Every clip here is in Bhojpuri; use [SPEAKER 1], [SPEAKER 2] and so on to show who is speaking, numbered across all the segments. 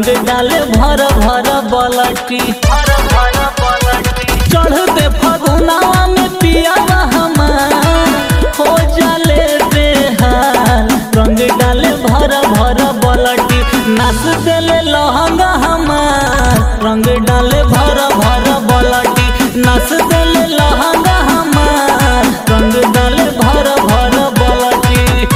[SPEAKER 1] रंग डाले भर भर बलटी चढ़ दे फगुनावा में पियावा हमार हो जाले बेहाल रंग डाले भर भर बलटी नाच देले लहंगा हमार रंग डाले भर भर बलटी नाच देले लहंगा हमार रंग डाले भर भर बलटी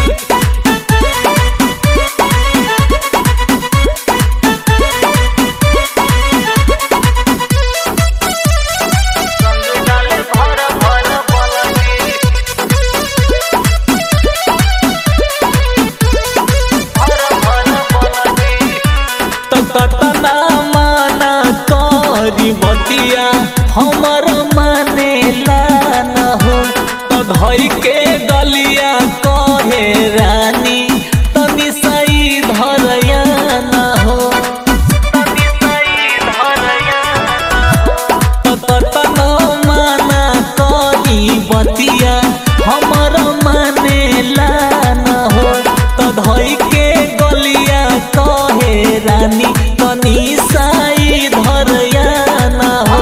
[SPEAKER 1] तो कतना माना करी बतिया हमर माने न हो तो धई के गलिया कहे रानी तनी सही धरया न हो तो कतना माना करी बतिया हमर माने न हो तो धई के गलिया कहे रानी तनी साई धरया न हो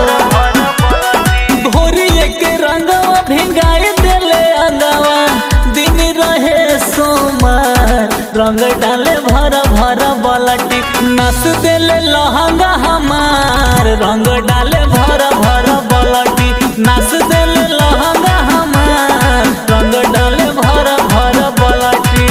[SPEAKER 1] भोरिए के रंगवा भिंगाई देले अंगवा दिन रहे सोमवार रंग डाले भर भर बलटी नस देले लहंगा हमार रंग डाले भर भर बलटी नस देले लहंगा हमार रंग डाले भर भर बलटी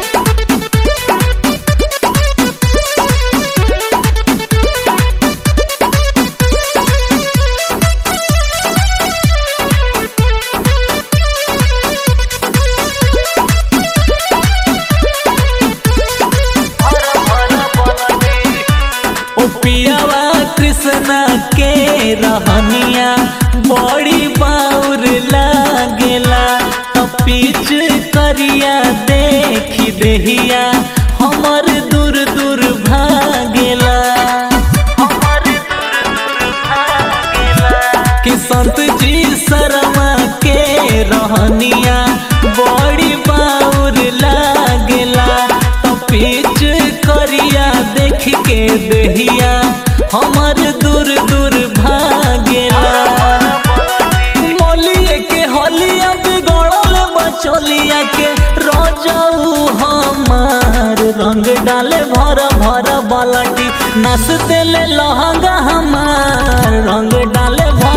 [SPEAKER 1] ओ पियावा कृष्ण के रहनिया बड़ी बाउर लागेला तो पीछ करिया देखी देहिया हमर दूर दूर भागेला कि संत जी शर्मा के रहनिया बड़ी बाउर लागेला तो पीछ करिया देख के देहिया हमर दूर दूर भागेला मोलिए के होलिया बिगड़ल बचोलिया के रोजऊ हमार रंग डाले भर भर बलटी नस देले लहंगा हमार रंग डाले भर